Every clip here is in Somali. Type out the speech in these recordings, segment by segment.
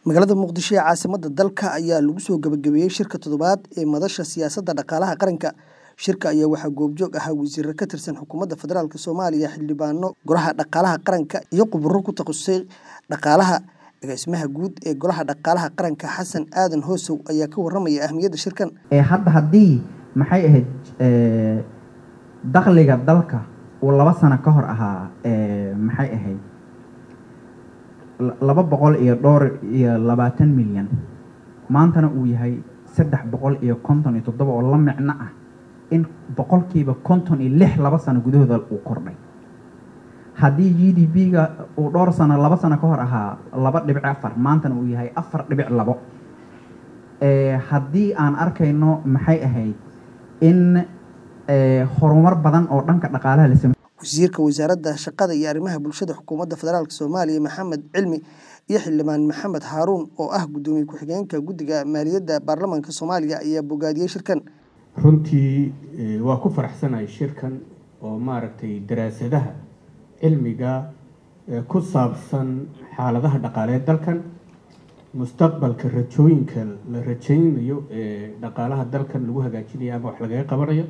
magaalada muqdisho ee caasimadda dalka ayaa lagu soo gabagabeeyey shirka toddobaad ee madasha siyaasadda dhaqaalaha qaranka shirka ayaa waxaa goobjoog ahaa wasiiro ka tirsan xukuumadda federaalk soomaaliya xildhibaano golaha dhaqaalaha qaranka iyo khuburo ku takhasusay dhaqaalaha agaasimaha guud ee golaha dhaqaalaha qaranka xasan aadan hoosow ayaa ka waramaya ahmiyadda shirkan hadda haddii maxay ahayd dakhliga dalka uu laba sano ka hor ahaa maxay ahayd laba boqol iyo dhowr iyo labaatan milyan maantana uu yahay saddex boqol iyo konton iyo toddoba oo la micno ah in boqolkiiba konton iyo lix laba sano gudahooda uu kordhay haddii g d p-ga uu dhowr sano laba sano ka hor ahaa laba dhibic afar maantana uu yahay afar dhibic labo haddii aan arkayno maxay ahayd in horumar badan oo dhanka dhaqaalaha la samey wasiirka wasaaradda shaqada iyo arrimaha bulshada xukuumadda federaalk soomaaliya maxamed cilmi iyo xildhibaan maxamed haaruun oo ah guddoomiye ku-xigeenka guddiga maaliyadda baarlamaanka soomaaliya ayaa bogaadiyey shirkan runtii waa ku faraxsanahay shirkan oo maaragtay daraasadaha cilmiga ku saabsan xaaladaha dhaqaaleed dalkan mustaqbalka rajooyinka la rajaynayo ee dhaqaalaha dalkan lagu hagaajinayo ama wax lagaga qabanayo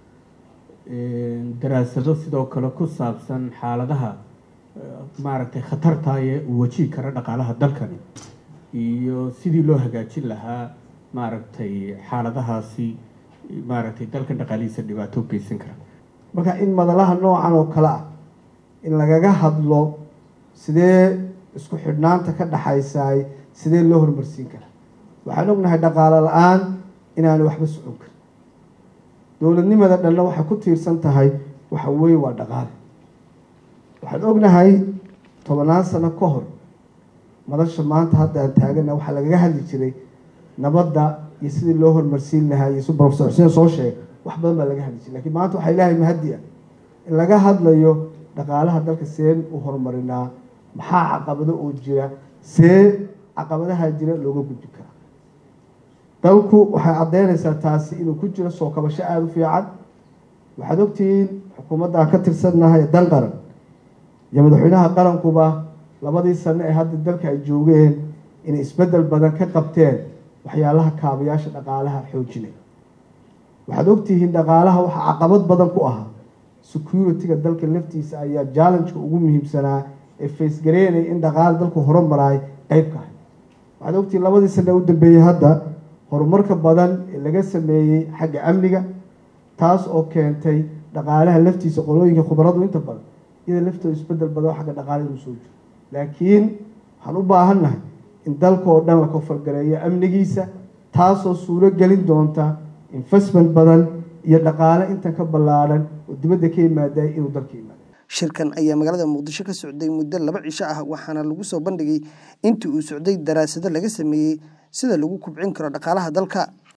daraasado sidoo kale ku saabsan xaaladaha maaragtay khatartaye uu wajihi kara dhaqaalaha dalkani iyo sidii loo hagaajin lahaa maaragtay xaaladahaasi maaragtay dalkan dhaqaalihiisa dhibaato u geysan kara marka in madalaha noocan oo kale ah in lagaga hadlo sidee isku xidhnaanta ka dhaxaysaay sidee loo horumarsiin kara waxaan ognahay dhaqaalo la-aan inaanu waxba socon karin dowladnimada dhanna waxay ku tiirsan tahay waxa weeye waa dhaqaale waxaan ognahay tobannaan sano ka hor madasha maanta hadda aan taagana waxaa lagaga hadli jiray nabadda iyo sidii loo horumarsiin lahaa iyo si profesor xuseen soo sheegay wax badan baa laga hadli jiray lakiin maanta waxaa ilaahay mahadi ah in laga hadlayo dhaqaalaha dalka seen u horumarinaa maxaa caqabado oo jira see caqabadaha jira looga gudbi karaa dalku waxay caddeynaysaa taasi inuu ku jiro soo kabasho aada u fiican waxaad ogtihiin xukuumadda aan ka tirsannahay ee dan qaran iyo madaxweynaha qarankuba labadii sano ee hadda dalka ay joogeen inay isbeddel badan ka qabteen waxyaalaha kaabayaasha dhaqaalaha xoojinay waxaad ogtihiin dhaqaalaha waxaa caqabad badan ku ahaa security-ga dalka laftiisa ayaa challenge-ka ugu muhiimsanaa ee faysgareynaya in dhaqaala dalku horumaraay qeyb ka ahay waxaad ogtihiin labadii sano ee u dambeeyey hadda horumarka badan ee laga sameeyey xagga amniga taas oo keentay dhaqaalaha laftiisa qolooyinka khubaradu inta badan iyada laftooda isbedel badan oo xagga dhaqaala inuu soo jiro laakiin waxaan u baahannahay in dalka oo dhan la kofargareeyo amnigiisa taasoo suuro gelin doonta investment badan iyo dhaqaale intan ka ballaadhan oo dibadda ka yimaada inuu dalka yimaado shirkan ayaa magaalada muqdisho ka socday muddo laba cisho ah waxaana lagu soo bandhigay intii uu socday daraasado laga sameeyey sida lagu kubcin karo dhaqaalaha dalka